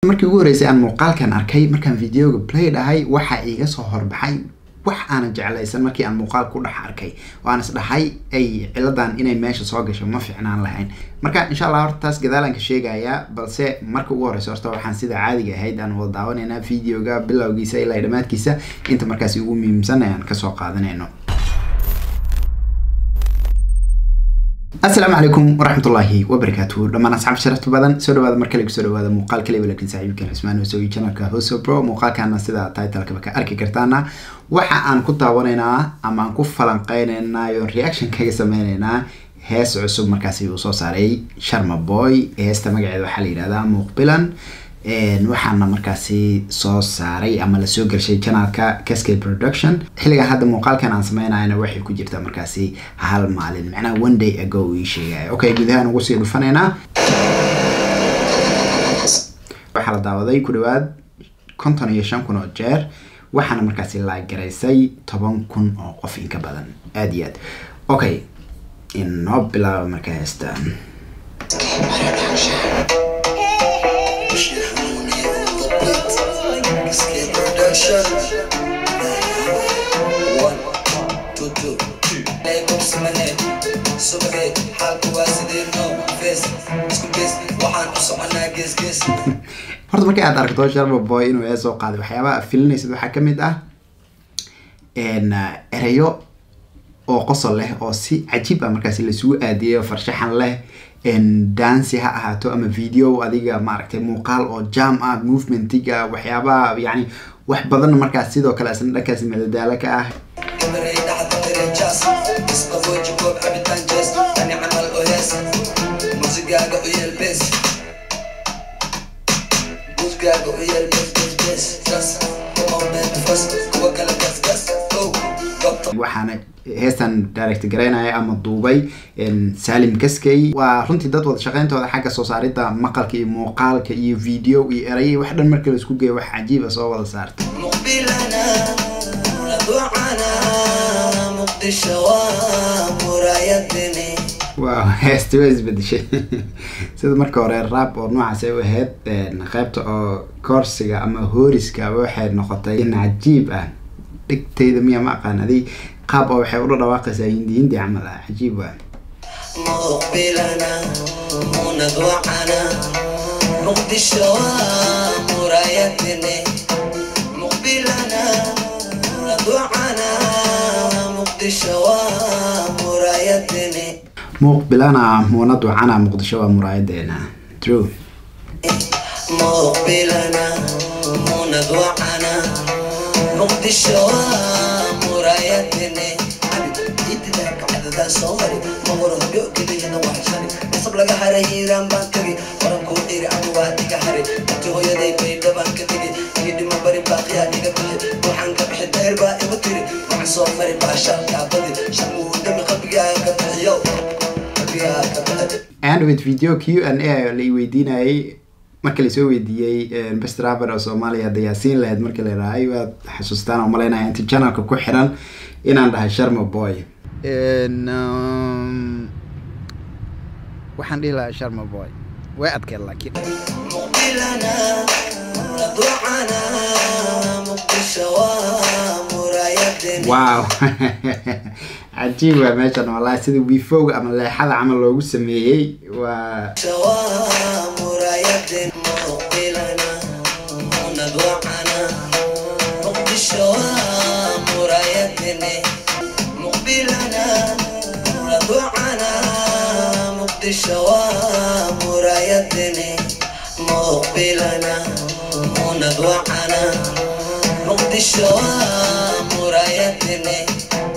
markii ugu horreysay aan muuqaalkan arkay markaan videoga play dhahay waxaa iiga soo horbaxay wax aanan jeclaysan markii aan muuqaal ku dhex arkay oo aan isdhahay ay ciladan inay meesha soo gasho ma fiicnaan lahayn marka insha allah horta taas gadaalaan ka sheegayaa balse marka ugu horeysa horta waxaan sida caadiga ahayd aan wada daawanaynaa videoga bilowgiisa ilaa dhammaadkiisa inta markaasi ugu muhiimsan ayaan kasoo qaadanayno asalaamu calaykum waraxmatullaahi wabarakaatuhu dhammaan asxaab sharafta badan soo dhawaada mar kale kusoo dhawaada muuqaal kaliba laakiin saaxiibkan cismaan hosogi channelka hoso pro muuqaalkana sida titlekaba ka arki kartaana waxa aan ku daawanaynaa ama aan ku falanqeynaynaa iyo reaction kaga sameynaynaa hees cusub markaasi uu soo saaray sharma boy heesta magaceeda waxaa la yihahdaa muuqbilan waxaana markaasi soo saaray ama lasoo gelshay janaalka cascade production xilligan hadda muuqaalkan aan sameynayana waxay ku jirtaa markaasi hal maalin macnaha one day ago ii sheegaya okay gudahaan ugu sii dhufanaynaa waxaa la daawaday ku dhawaad konton iyo shan kun oo jeer waxaana markaasi laagaraysay toban kun oo qof inka badan aada iyo aad okay inoo bilaaba marka heestaan horta markii aad aragto sharma boy inuu ee soo qaaday waxyaabaha filinaysid waxaa kamid ah ereyo oo qosol leh oo si cajiib ah markaasi lasugu aadiyeyo farshaxan leh dancy ha ahaato ama video adiga maaragtay muuqaal oo jam ah movementiga waxyaabaha yani wax badan markaas sidoo kale isna dhankaasi madadaalo ka ah waxaana heestan direct garaynaya ama duubay salim kaskey waa runtii dad wada shaqeyntooda xagga soo saaridda maqalka iyo muuqaalka iyo video iyo eraya wax dhan marka laisku geeyo wax cajiiba soo wada saarta wow heesta waa isbedeshay sida marka hore raab oo noocaas ay u ahayd qeybta oo koorsiga ama hooriska waxay noqotay in cajiib ah dhigtayda miya ma aqaan adi qaab oo waxay ula dhawaaqaysaa hindi hindi camal ah cajiib waa مقبلنا منذ وعنا مقدشة ومرايتني مقبلنا منذ وعنا مقدشة ومرايتني muuqbilana muunad wacana muqdisho waa muraayadeena true مقبلنا منذ وعنا مقدشة ومرايتني إدلاك عدد صوري مغرب يؤكد هنا وحشاني نصب لك هري هيران بانكري ورم كون إيري عدو واديك هري أنتو هو يدي بيدا بانكتري يدي مباري باقيا ديك بحي وحان كبحي داير باقي بطيري وعن صومري باشا كعبدي شمو دمي قبقيا كبحيو قبقيا كبحي andwith video q and a la weydiinayay marka lasoo weydiiyey best rapper oo soomaaliya hadda yaasiin lahayd marka la idhaahay waad xasuustaan oo malaynaya inti channelka ku xiran inaan dhahay sharma boy waxaan dhihi lahaa sharma boy way adkeed laakiin مقبلنا رضوعنا مقدشة ومرايتني wow cajiib waa meeshan wallahi sida wifowga ama leexada camal loogu sameeyey waa ومرايتني مقبلنا رضوعنا مقدشة ومرايتني مقبلنا رضوعنا مقدشة ومرايتني مقبلنا ونضوعنا مقدشة ومرايتني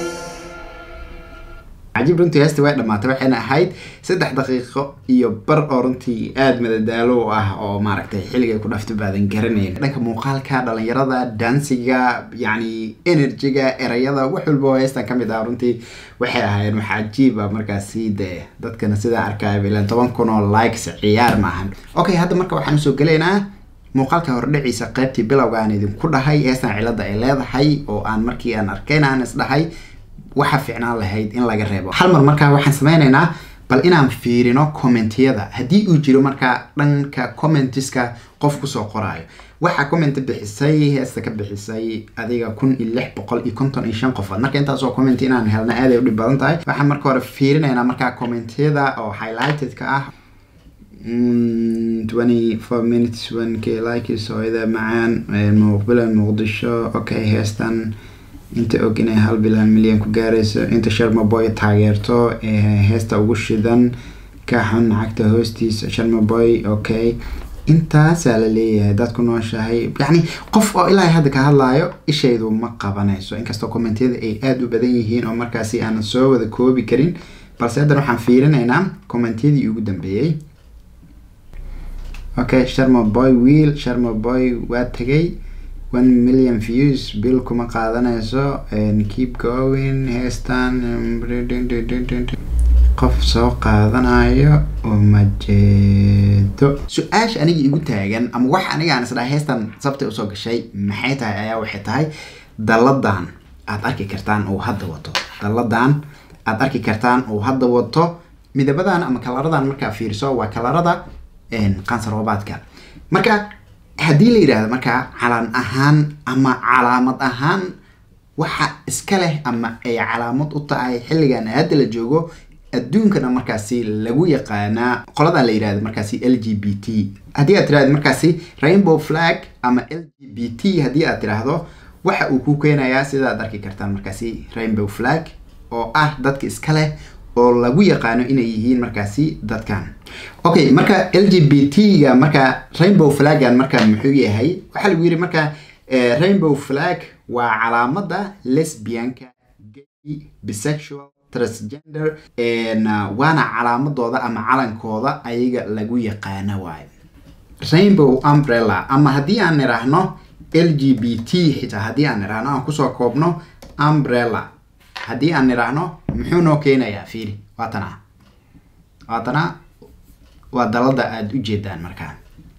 cajiib runtii heesta way dhamaatay waxayna ahayd saddex daqiiqo iyo bar oo runtii aada madadaalo u ah oo maaragtay xilligay ku dhafto baadan garanayn dhanka muuqaalka dhalinyarada dansiga yacni energyga erayada wax walba oo heestan ka mid ah runtii waxay ahaayeen wax cajiib ah markaasi dee dadkana sidaa arkaya ilan toban kun oo likes ciyaar maahan okay hadda marka waxaan usoo gelaynaa muuqaalka hordhaciisa qaybtii bilowga aan idinku dhahay heestan cilada ay leedahay oo aan markii aan arkayna aan isdhahay waxa fiicnaan lahayd in laga reebo hal mar markaa waxaan sameynaynaa bal inaan fiirino commentiyada haddii uu jiro markaa dhanka commentiska qof kusoo qoraayo waxaa comment bixisay heesta ka bixisay adiga kun iyo lix boqol iyo konton iyo shan qofood marka intaasoo comment inaan helna aaday u dhib badan tahay waxaan marka hore fiirinaynaa markaa commentiyada oo highlightedka ah twenty four minutes one k likes hooyada macaan muqbila muqdisho okay heestan inta og inay hal bilan milyan ku gaarayso inta sharmaboy taageerto heesta ugu shidan ka xun lacagta hoostiisa sharmaboy okay intaasaa la leeyahay dad ku nooshahay yacni qof oo ilaa hadda ka hadlaayo ishaydu ma qabanayso inkastoo commentiyada ay aada u badan yihiin oo markaasi aanan soo wada koobi karin balse haddana waxaan fiirinaynaa commentiyadii ugu dambeeyey okay sharma boy wiil sharma boy waa tegay one million views bill kuma qaadanayso keep going heestan qof soo qaadanayo uma jeedo su-aasha aniga igu taagan ama wax aniga aan isdhaha heestan sabtay usoo gashay maxay tahay ayaa waxay tahay dalladan aad arki kartaan oo hadda wato dalladan aad arki kartaan oo hadda wato midabadan ama kalaradan markaa fiiriso waa kalarada qansaroobaadka marka haddii la yidhaahdo markaa calaan ahaan ama calaamad ahaan waxa iska leh ama ay calaamad u tahay xilligan hadda la joogo adduunkana markaasi lagu yaqaanaa qoladan la yidhahdo markaasi l g b t haddii aad tirahdo markaasi rainbow flag ama l g b t haddii aad tiraahdo waxa uu ku keenayaa sidaad arki kartaan markaasi rainbow flag oo ah dadka iska leh oo lagu yaqaano inay yihiin markaasi dadkan okay marka l g b t ga marka rainbow flagan marka muxuu yahay waxaa lagu yidhi marka rainbow flag waa calaamada lesbianka gay bisexual transgender waana calaamadooda ama calankooda ayaga lagu yaqaano waayo rainbow umbrella ama haddii aan niraahno l g b t xitaa haddii aan niraahno aan kusoo koobno umbrella haddii aan niraahno muxuu noo keenayaa fiiri waatana waatana waa dalada aada u jeedaan markaa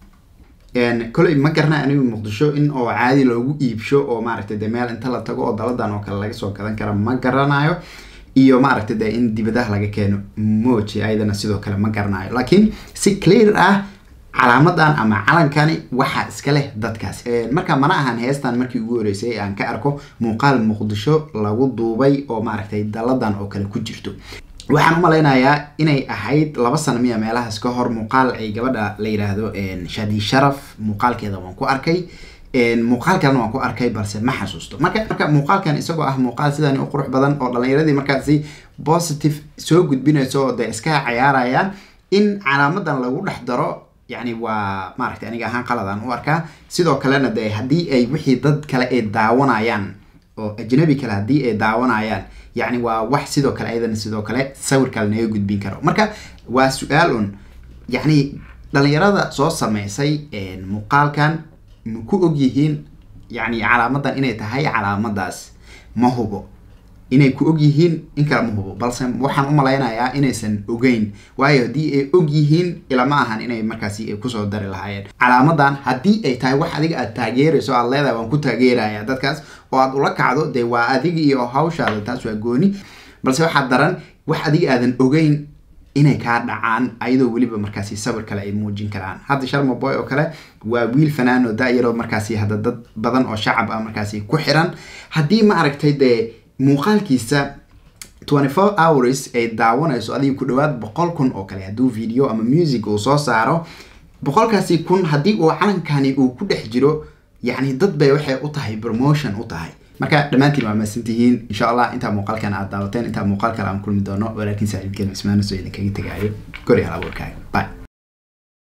koley ma garna anigu muqdisho in oo caadi loogu iibsho oo maaragtay de meel inta la tago oo daladan oo kale laga soo gadan kara ma garanayo iyo maaragtay de in dibadaha laga keeno moji ayadana sidoo kale ma garanayo laakiin si clear ah calaamadan ama calankani waxaa iska leh dadkaas marka mana ahan heestan markii ugu horeysay aan ka arko muuqaal muqdisho lagu duubay oo maaragtay daladan oo kale ku jirto waxaan u malaynayaa inay ahayd laba sano miya meelahaas ka hor muuqaal ay gabadha la yidhaahdo shadi sharaf muuqaalkeeda waan ku arkay muuqaalkan waan ku arkay balse ma xasuusto marka marka muuqaalkan isagoo ah muuqaal sidan u qurux badan oo dhalinyaradii markaasi positive soo gudbinayso oo de iska cayaarayaan in calaamadan lagu dhex daro yani waa maaragtay aniga ahaan qaladaan u arkaa sidoo kalena de haddii ay wixii dad kale ay daawanayaan oo ajnabi kale haddii ay daawanayaan yacni waa wax sidoo kale ayadana sidoo kale sawir kale naga gudbin karo marka waa su-aal un yacni dhalinyarada soo sameysay muuqaalkan ma ku og yihiin yacni calaamadan inay tahay calaamadaas ma hubo inay ku og yihiin in kale ma hubo balse waxaan u malaynayaa inaysan ogeyn waayo haddii ay og yihiin ilama ahan inay markaasi kusoo dari lahaayeen calaamadan haddii ay tahay wax adiga aad taageerayso aad leedahay waan ku taageeraya dadkaas oo aad ula kacdo dee waa adiga iyo hawshaada taas waa gooni balse waxaa daran wax adiga aadan ogeyn inay kaa dhacaan ayadoo weliba markaasi sawir kale ay muujin karaan hadda sharma boy oo kale waa wiil fanaan oo da-yaroo markaasi hadda dad badan oo shacab ah markaasi ku xiran haddii ma aragtay dee muuqaalkiisa twenty four hours ay daawanayso adiga ku dhawaad boqol kun oo kale hadduu video ama music uu soo saaro boqolkaasi kun haddii uu calankani uu ku dhex jiro yacni dad bay waxay u tahay promotion u tahay marka dhammaantiin waa mahadsantihiin insha allah intaa muuqaalkan aad daawateen intaa muuqaal kale aan kulmi doono walaakiin saaxiibkeen cismaano soo idinkaga tegaayo gori hal abuurkaaga bye